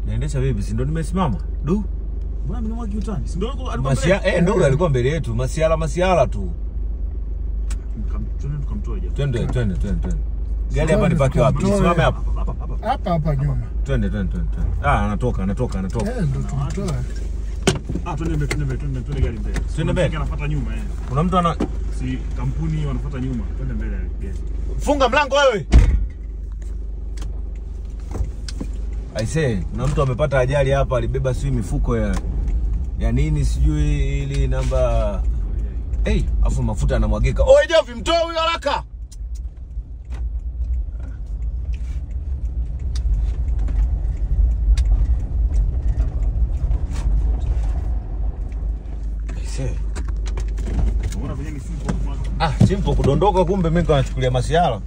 Naendesha vipi? Si ndo nimesimama? Du. Mbona mimi mwaki utani? Si ndio alikuwa alikuwa Masia mbele? eh, ndo alikuwa mbele yetu. Masiala masiala tu. Tukam- Twende tukamtoe japo. Twende twende twende twende. Gari hapa nipaki wapi? Tukamtoe. Simame hapa. Hapa hapa hapa. hapa hapa nyuma Twende twende twende. twende. Ah, anatoka anatoka anatoka. eh, ndo tumtoe. Ah, twende mbele, twende mbele, twende twende gari mbele. Twende mbele? Kuna anafuata nyuma eh. Kuna mtu ana Si kampuni wanafuata nyuma. Twende mbele gari. funga mlango wewe. Aisee, kuna mtu amepata ajali hapa, alibeba sijui mifuko ya ya nini sijui ili namba hey, afu mafuta yanamwagika. Oe Jovi, mtoe huyo haraka. Aisee. Unaona venye ni simple kwa Ah, simple kudondoka kumbe mimi nachukulia masiara.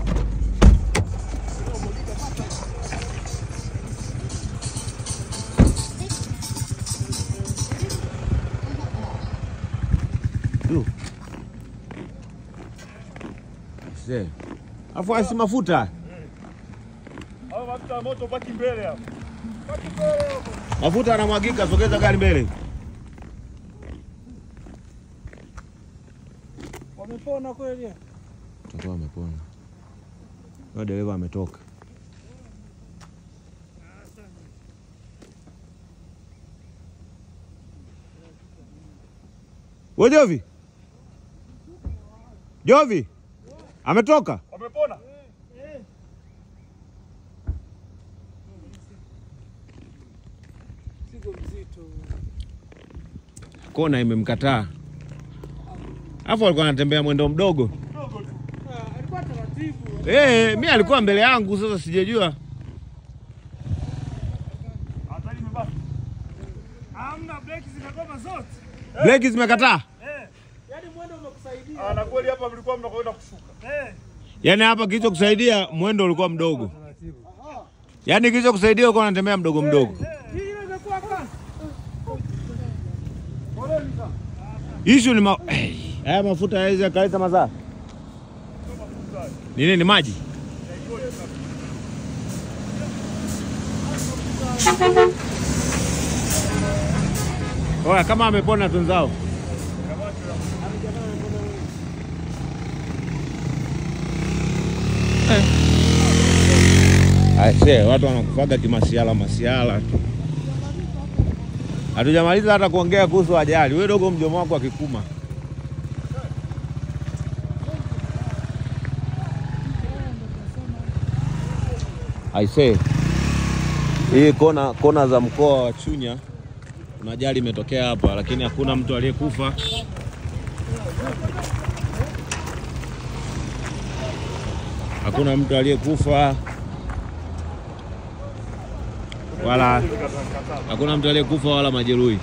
Du. Aisee. Afu asi mafuta. Hao mafuta ya moto baki mbele hapo. Mafuta yanamwagika, sogeza gari mbele. Wamepona kweli? Tutakuwa amepona. Huyo dereva ametoka. We Jovi. Jovi. Ametoka? Wamepona? Sigo mzito. Kona imemkataa. Alafu alikuwa anatembea mwendo mdogo. Kidogo tu. Ah, alikuwa taratibu. Eh, mi alikuwa mbele yangu sasa sijajua. Hatari imebaki. Hamna breki zimegoma zote. Breki zimekataa. Eh. Yaani mwendo umekusaidia. Ah, na kweli hapa mlikuwa mnakwenda kushuka. Eh. Yaani hapa kilichokusaidia mwendo ulikuwa mdogo. Yaani kilichokusaidia ulikuwa unatembea mdogo mdogo. Hii ile imekuwa kasi. Issue ni ma... hey, haya mafuta yaweza yakaleta madhara. Ni nini maji? Oya, kama amepona tunzao. Aise, watu wanakufaga kimasiala masiala tu. Hatujamaliza hata kuongea kuhusu ajali. Wewe dogo, mjomo wako akikuma. Aise, hii kona kona za mkoa wa Chunya kuna ajali imetokea hapa, lakini hakuna mtu aliyekufa. Hakuna mtu aliyekufa wala hakuna mtu aliyekufa wala majeruhi.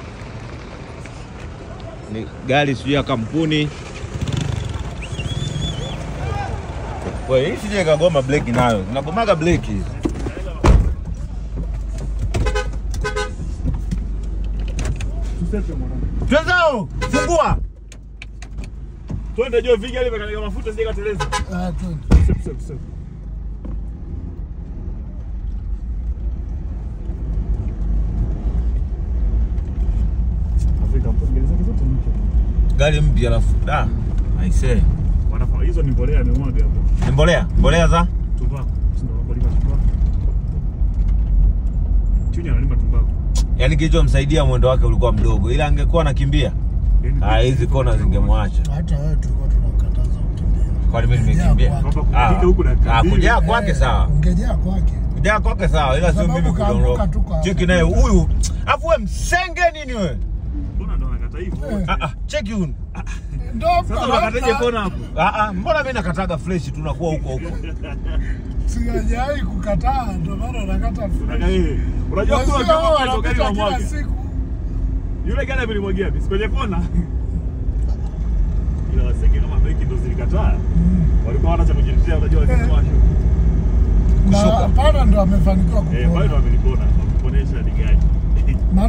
Ni gari sijui ya kampuni. Wewe hii sije kagoma breki nayo. Zinagomaga breki hizi. Tusepe mwanangu. Twenzao, fungua. Twende juu vigi ile imekanika mafuta sije kateleza. Ah, twende. Sepe sepe sepe. Afrika mpongeza zake zote mpya. Gari mpya alafu da. Aisee. Wanafaa hizo ni mbolea amemwaga hapo. Ni mbolea, mbolea za Tumbaku. Si ndio wakulima tumbaku. Chunya analima tumbaku. yaani kilichomsaidia mwendo wake ulikuwa mdogo, ila angekuwa anakimbia Yaani- ah, hizi kona zingemwacha. Hata wewe tulikuwa tunakataza ukimbia. Kwani mimi nimekimbia? Kujaa Kwamba Ah, kufika huku dakika ah, mbili. kujaa kwake sawa, Ungejaa kwake. kujaa kwake sawa, ila sio Sababu mimi kaanguka kudondoka. tu kwa- Cheki naye huyu, afu wewe msenge nini wewe? Mbona ndo anakata hivyo? Eh. Ah, ah, cheki huyu. Ndio Sasa unakataje kona hapo? Ah, ah, mbona mimi nakataga fresh tunakuwa huko huko. Sijawahi kukataa, ndio maana nakata Unaka yeye. Unajua Wazee kwa hao kama ndo gari wanapita la kila mwaga. siku. Yule gari amelimwagia bisi kwenye kona. Ila wasenge kama breki ndo zilikataa. Walikuwa wana cha kujitetea unajua wakiswasho. Na Kushuka. hapana ndo amefanikiwa Eh, pale kupona. ndo amelipona. Wakuponesha ni gari.